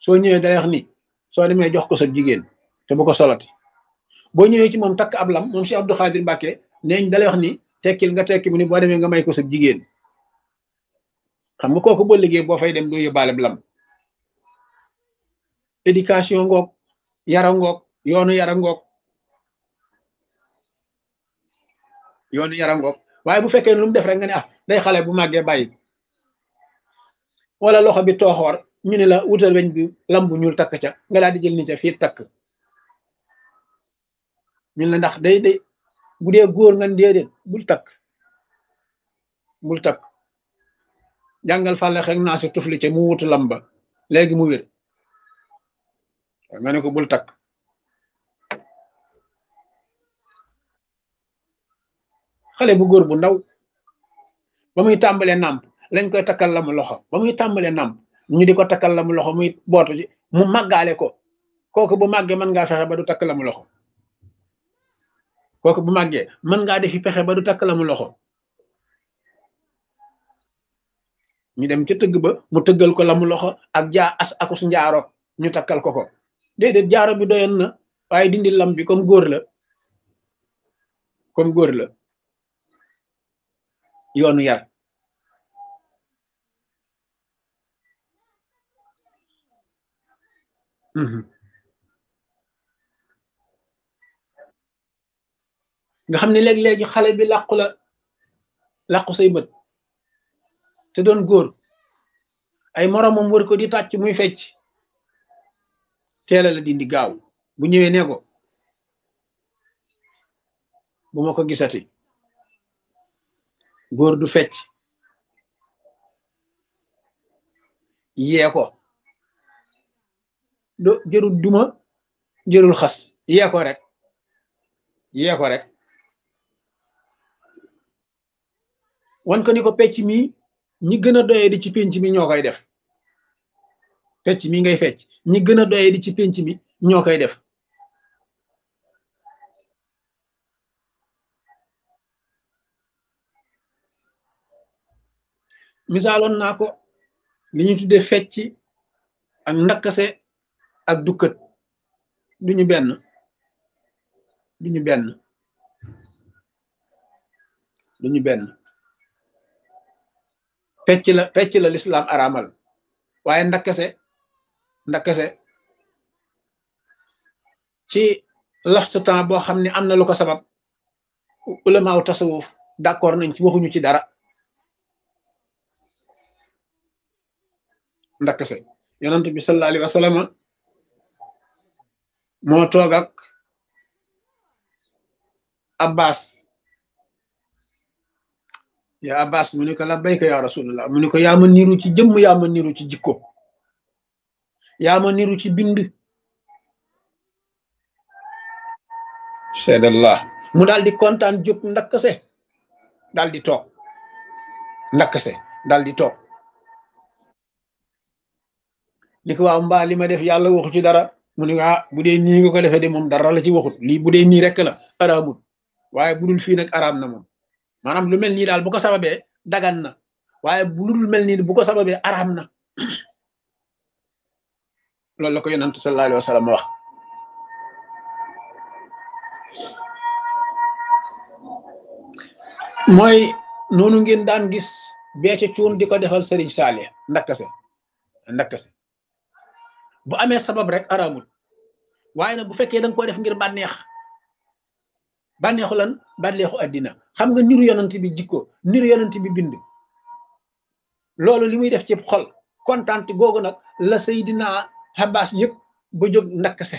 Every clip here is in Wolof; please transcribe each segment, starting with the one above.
soo ñëwee day wax ni soo demee jox ko sa jigéen te bu ko solati boo ñëwee ci moom takk ab lam moom Cheikh Abdou Khadir Mbacke neeñ dalay wax ni tekkil nga tekki mu ni boo demee nga may ko sa jigéen xam nga kooku boo liggéey boo fay dem doo yóbbaale lam éducation ngoog yara ngoog yoonu yara ngoog yoonu yara ngoog waaye bu fekkee lu mu def rek nga ne ah day xale bu màggee bàyyi wala loxo bi tooxoor ñu ne la wutal weñ bi lam bu ñuul takk ca nga daal di jël ni ca fii takk ñun la ndax day day bu dee góor nga déedéet bul takk bul takk jàngal fàlle xek naa si tufli ca mu wutu lam ba léegi mu wér nga ne ko bul takk xale bu góor bu ndaw ba muy tàmbalee nàmp lañ koy takkal la mu loxo ba muy tàmbalee nàmp ñu di ko takkal la mu loxo muy bootu ci mu màggaale ko kooku bu màggee mën ngaa fexe ba du takk la mu loxo kooku bu màggee mën ngaa defi pexe ba du takk la mu loxo ñu dem ca tëgg ba mu tëggal ko la mu loxo ak jaa as akus njaaro ñu takkal ko ko déedéet jaaro bi doyoon na waaye dindi lam bi comme góor la comme góor la yoonu yar nga xam ne léeg-léegi xale bi làqu la làqu say bët te doon góor ay moromam wër ko di tàcc muy fecc teela la dindi gaaw bu ñëwee ne ko bu ma ko gisati góor du fecc yee ko do jërul duma jërul xas yee ko rek yee ko rek wan ko ni ko pecc mi ñi gën a doyee di ci pénc mi ñoo koy def pecc mi ngay fecc ñi gën a doyee di ci pénc mi ñoo koy def misaaloon naa ko li ñu tudde fecc ak ndakkase ak dukkat duñu benn duñu benn duñu benn fecc la fecc la lislaam araamal waaye ndakkase ndakkase ci laf sa temps boo xam ne am na lu ko sabab ulamaaw tasawuf d'accord nañ ci waxuñu ci dara ndakkase yonent bi sallallahu alayhi wa sallam moo toog ak abbas ya abbas mu ni ko labbayka ya rasulullah mu ni ko yaa ma niru ci jëmm yaa ma niru ci jikko yaa ma niru ci bind seedallah mu daal di kontaan jóg ndakkase daal di toog ndakkase daal di toog ni ko waaw mbaa li ma def yàlla waxu ci dara mu ni ah bu dee nii nga ko defee de moom dara la ci waxut lii bu dee nii rek la araamut waaye bu dul fii nag araam na moom maanaam lu mel nii daal bu ko sababee dagan na waaye bu dul mel nii bu ko sababee araam na loolu la ko yonent sallallahu alayhi wa sallam wax mooy noonu ngeen daan gis beece cuun di ko defal sëriñ Saalih ndakkase ndakkase bu amee sabab rek araamul waaye nag bu fekkee da nga ko def ngir bànneex bànneexu lan bànneexu àddina xam nga niru yonent bi jikko niru yonent bi bind loolu li muy def ci xol kontaan googu nag la Seydina Abbas yëg ba jóg ndakkase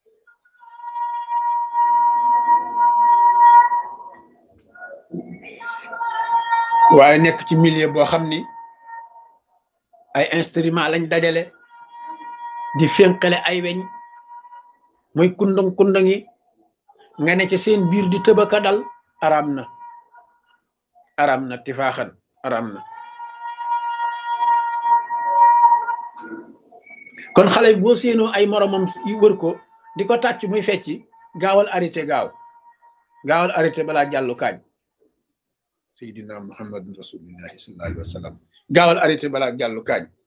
waaye nekk ci milieu boo xam ni ay instrument lañ dajale di fénqale ay weñ muy kundang kundang yi nga ne ci seen biir di tëbaka dal araam na araam na tifaaxan araam na kon xale boo séenoo ay moromam yu wër ko di ko tàcc muy fecci gaawal arrêté gaaw gaawal arrêté balaa jàllu kaañ seydina muhammadun rasulillahi sallallahu alayhi wa sallam gaawal arrêté balaa jàllu kaañ